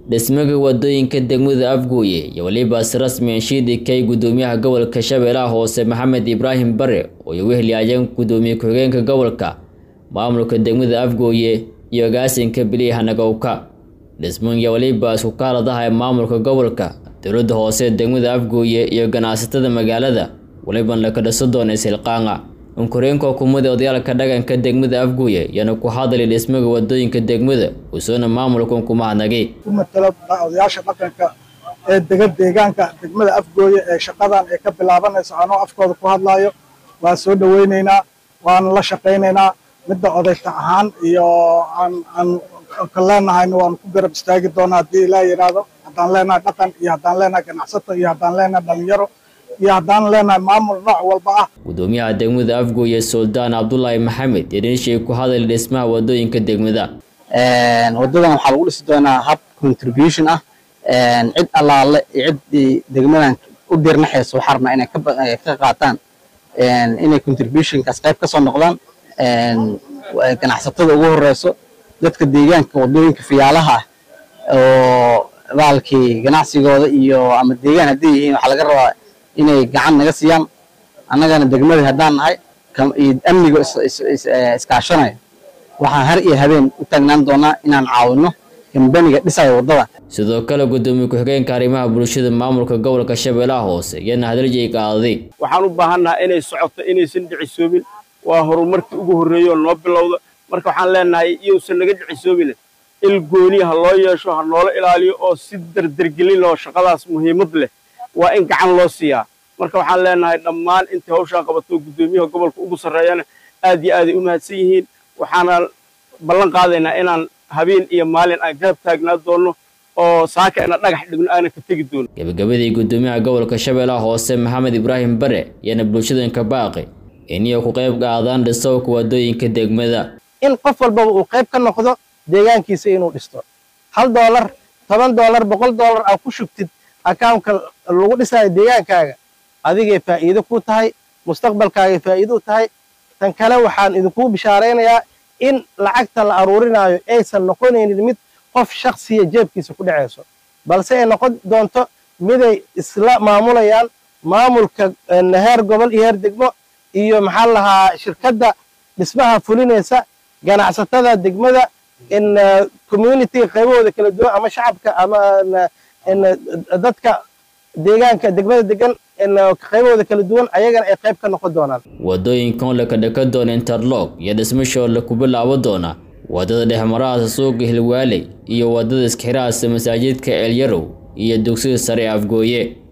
dhismaga wadooyinka degmada afgooye iyo weliba si rasmi anshiidi kay gudoomiyaha gobolka shabeellaha hoose maxamed ibraahim bare oo ay weheliyayeen gudoomiye ku-xigeenka gobolka maamulka degmada afgooye iyo agaasinka biliya hanagowka dhismooyinka weliba isku kaaladaha ee maamulka gobolka dowladda hoose degmada afgooye iyo ganacsatada magaalada weliban laka dhiso doona ishilqaanga unkureenka xukuumadda odayaalka dhaqanka degmada afgooye yaana ku hadlay dhismaga wadooyinka degmada usoona maamulkan ku mahadnagay ku matalo odayaasha dhaqanka ee dega deegaanka degmada afgooye ee shaqadan ee ka bilaabanaysa anoo afkooda ku hadlayo waan soo dhaweyneynaa waan la shaqaynaynaa midda odayta ahaan iyo aan aan ka leenahayna waan ku garab istaagi doonaa haddii ilaa yidhaahdo haddaan leenahay dhaqan iyo haddaan leenahay ganacsato iyo haddaan leenahay dhalinyaro iyo haddaan leenahay maamul nooc walba ah gudoomiyaha degmada afgooye suldaan cabdulaahi maxamed yadhinshay ku hadlay dhismaha wadooyinka degmada wadadan waxaa lagu dhisi doonaa hab contribution ah cid allaale iyo ciddii degmadan u dirnaxayso waxaa rabnaa inay ka qaataan inay contributionkaas qayb ka soo noqdaan ganacsatada ugu horeyso dadka deegaanka wadooyinka fiyaalaha ah oo baalkii ganacsigooda iyo ama deegaan hadday yihiin waxaa laga rabaa inay gacan naga siiyaan annagana degmadii haddaan nahay iyo amniga iskaashanayo waxaan har iyo habeen u taagnaan doonaa inaan caawino kambaniga dhisayo waddada sidoo kale gudoomiye ku-xigeenka arrimaha bulshada maamulka gobolka shabeellaha hoose iyana hadaljeey qaaday waxaan u baahannaha inay socoto inaysan dhicisoobin waa horumarkii ugu horreeyey oo noo bilowda marka waxaan leenahay iyousan naga dhicisoobin il gooni ha loo yeesho ha noola ilaaliyo oo si dardargelin loo shaqadaas muhiimad leh waa in gacan loo siiyaa marka waxaan leenahay dhammaan intii hawshaa qabato guddoomiyaha gobolka ugu sarreeyana aad iyo aaday u mahadsan yihiin waxaana ballan qaadaynaa inaan habeen iyo maalin aan garab taagnaa doonno oo saaka ina dhagax dhigno aanan ka tegi doono gabagabadii gudoomiyaha gobolka shabeellaha hoose maxamed ibraahim bare yaana bulshadanka baaqi inay ku qayb qaadaan dhisowka wadooyinka degmada in qof walbaba uu qayb ka noqdo deegaankiisa inuu dhisto hal doolar toban doolar boqol doolar aad ku shubtid akawnka lagu dhisayo deegaankaaga adigay faa'iido ku tahay mustaqbalkaagay faa'iido u tahay tan kale waxaan idinkugu bishaaraynayaa in lacagta la aruurinaayo aysan noqonaynin mid qof shaksiya jeebkiisa ku dhacayso balse ay noqon doonto miday isla maamulayaan maamulka heer gobol iyo heer degmo iyo maxaa lahaa shirkadda dhismaha fulinaysa ganacsatada degmada in communitiga qaybahooda kala duwan ama shacabka ama dadka deegaanka degmada degan qaybahooda kala duwan ayagana ay qayb ka noqon doonaan wadooyinkan laka dhaka doona interlog iyo dhismashoo laku bilaabo doona wadada dhexmarahaasa suuqa hilwaaley iyo wadada iskxirahaasa masaajidka eelyarow iyo dugsiga sare afgooye